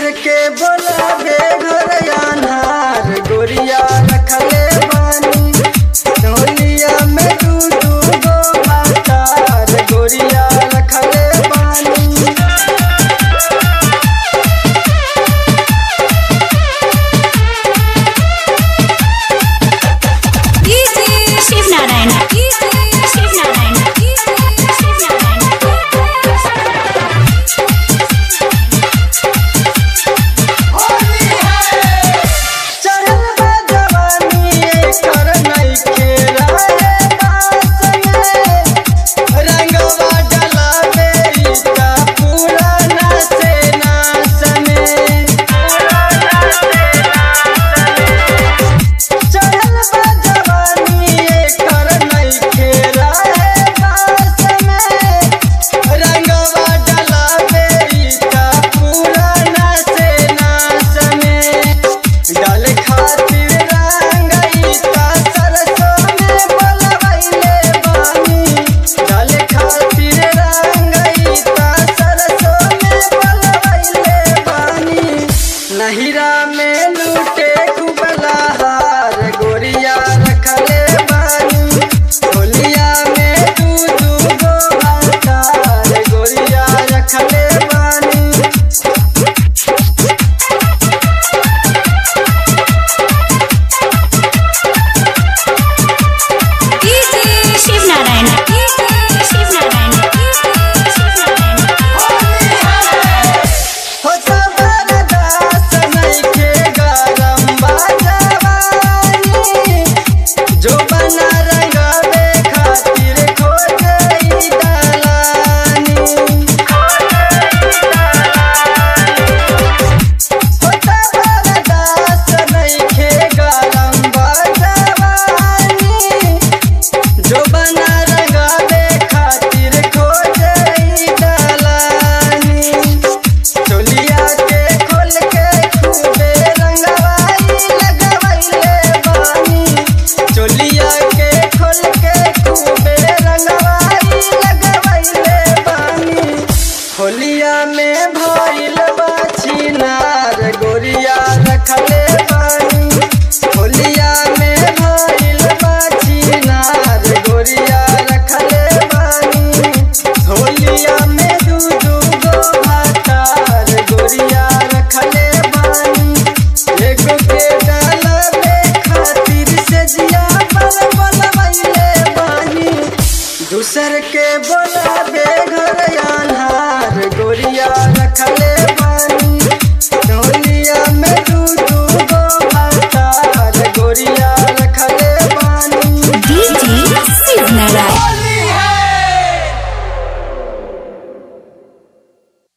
दूसर के बोलावे घर अनहार गोरिया रखले बानी ढोलिया में दू दू गो भातार गोरिया रखले बानी शिव नारायण शिव नारायण शिव चढ़ल बा जवानी एकर नइखे राहे बास में रंगवा डलावे इ त पूरा नासे नास में चढ़ल बा जवानी एकर नइखे राहे बास में रंगवा डलावे इ त पूरा नासे नास में डाल खातिर रंग ईता सरसों में बोलवैले बानी डाल खातिर रंग ईता सरसों में बोलवैले बानी नहिरा में लूटे कुबला हार गोरिया रखले बानी होलिया में दू दू गो भातार गोरिया रखले बानी शिव नारायण शिव नारायण हो जबरदस्त नइखे गरम बा जवानी जो बना रंगावे खातिर खोजई दलानी हो जबरदस्त नइखे गरम बा जवानी जो बना रंगावे खातिर खोजई दलानी चोलिया के खोल के खूबे रंगवाई लगवैले बानी चोलिया के खोल के खूबे रंगवाई लगवैले बानी होलिया में भइल बाछी नार गोरिया रखले बानी होलिया में भइल बाछी नार गोरिया रखले बानी होलिया में दू दू गो भातार गोरिया रखले बानी एगो के डालबे खातिर से जिया बल बलवैले बानी दूसर के बोलाबे घर अनहार गोरिया रखले